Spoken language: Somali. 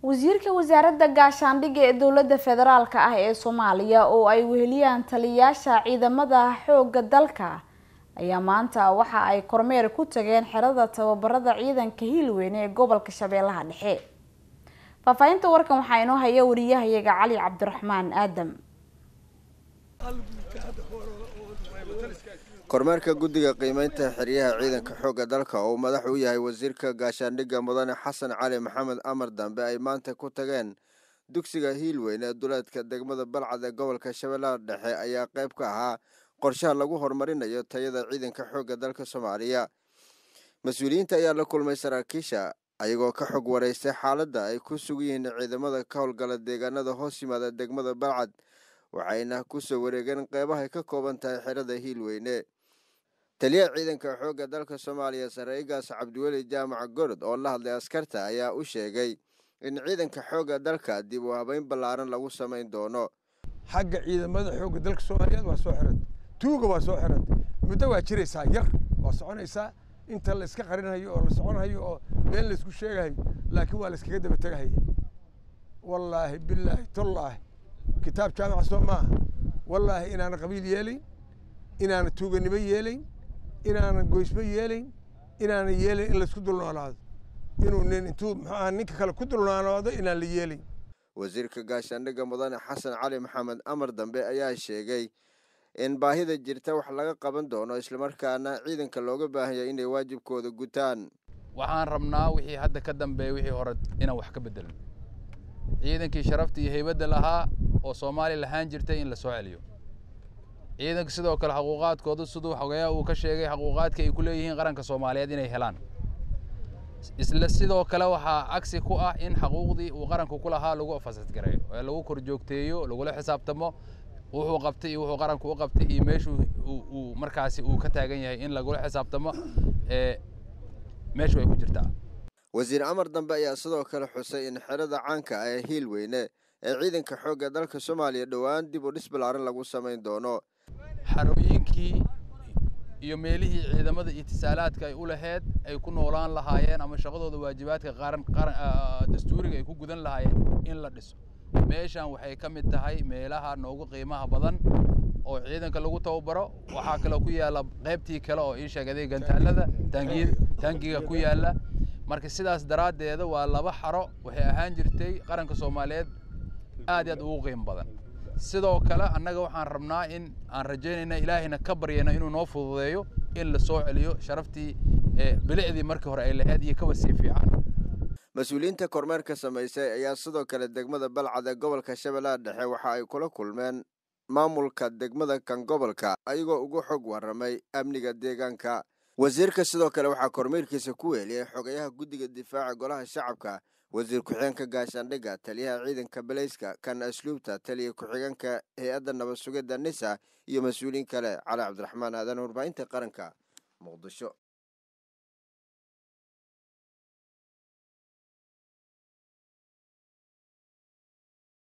wasiirka wasaaradda gaashaandhigga ee dowladda federaalka ah ee soomaaliya oo ay weheliyaan taliyayaasha ciidamada xoogga dalka ayaa maanta waxa ay kormeer ku tageen xerada tababarada ciidanka hiilweyne ee gobolka shabeellaha dhexe faahfaahinta warkan waxaa inoo haya wariyahayaga cali cabdiraxmaan aadam kormeerka guddiga qiimeynta xeryaha ciidanka xoogga dalka oo madax u yahay wasiirka gaashaandhigga mudane xasan cali maxamed amar dambe ay maanta ku tageen dugsiga hiilweyne ee duleedka degmada balcad ee gobolka shabeellaha dhexe ayaa qayb ka ahaa qorshaha lagu horumarinayo tayada ciidanka xoogga dalka soomaaliya mas-uuliyiinta ayaa la kulmay saraakiisha ayagoo ka xog wareystay xaaladda ay ku sugan yihiin ciidamada ka howlgala deegaanada hoos yimaada degmada balcad waxayna kusoo wareegeen qeybahay ka kooban tahay xerada hiilweyne taliyaha ciidanka xoogga dalka soomaaliya saraa'igaas cabdiweli jaamac gorod oo la hadlay askarta ayaa u sheegay in ciidanka xoogga dalka dib u habeyn ballaaran lagu samayn doono xagga ciidamada xoogga dalka soomaaliyeed waa soo xiranta tuuga waa soo xiranta muddo waa jiraysaa yar waa soconaysaa inta la iska qarinayo oo la soconhayo oo been laysku sheegahayo laakiin waa la iskaga daba tegahaya wallaahi bilaahi tullaahi kitaab jaamaca soo maaha wallaahi inaana qabiil yeelayn inaana tuuganimo yeelayn inaana goysmo yeelayn inaana yeelayn in laysku dulnoolaado inuu nin intuu muxuu aha ninka kale ku dulnoolaado inaan la yeelayn wasiirka gaashaandhigga mudane xasan cali maxamed amar dambe ayaa sheegay in baahida jirta wax laga qaban doono islamarkaana ciidanka looga baahanya inay waajibkooda gutaan waxaan rabnaa wixii hadda ka dambeeya wixii hore inaan wax ka bedelno ciidankii sharafta iyo heybadda lahaa oo soomaaliya lahaan jirtay in la soo celiyo ciidanka sidoo kale xaquuqaadkooda siduu xogeeyaha uu ka sheegay xaquuqaadka ay ku leeyihiin qaranka soomaaliyeed inay helaan isla sidoo kale waxaa cagsi ku ah in xaquuqdii uu qaranku ku lahaa lagu fasadgareeyo ee lagu korjoogteeyo lagula xisaabtamo wuxuu qabtay iyo wuxuu qaranku u qabtay iyo meeshuu uu markaasi uu ka taagan yahay in lagula xisaabtamo ee meeshu ay ku jirtaa wasiir amar dambe ayaa sidoo kale xusay in xerada caanka ah ee hiilweyne ee ciidanka xoogga dalka soomaaliya dhowaan dib u dhis ballaaran lagu samayn doono xarooyinkii iyo meelihii ciidamada itisaalaadka ay u laheyd ay ku noolaan lahaayeen ama shaqadooda waajibaadka qaran dastuuriga ay ku gudan lahaayeen in la dhiso meeshan waxay ka mid tahay meelaha noogu qiimaha badan oo ciidanka lagu tababaro waxaa kaloo ku yaalla qaybtii kale oo ii sheegaday gantaalada taangiga ku yaalla marka sidaas daraaddeeda waa laba xaro waxay ahaan jirtay qaranka soomaaliyeed aad iyo aad ugu qiimo badan sidoo kale annaga waxaan rabnaa in aan rajaynayna ilaahayna ka baryayna inuu noo fududeeyo in la soo celiyo sharaftii bilicdii markii hore ay lahayd iyo kaba sii fiican mas-uuliyiinta kormeerka samaysay ayaa sidoo kale degmada balcad ee gobolka shabeellaha dhexe waxa ay kula kulmeen maamulka degmada kan gobolka ayagoo ugu xog warramay amniga deegaanka wasiirka sidoo kale waxaa kormeerkiisa ku weeliyey xogayaha guddiga difaaca golaha shacabka wasiir ku-xigeenka gaashaandhigga taliyaha ciidanka baleyska kan asluubta taliya ku-xigeenka hay-adda nabad sugidda nisa iyo mas-uuliyiin kale cali cabdiraxmaan aadan warbaahinta qaranka muqdisho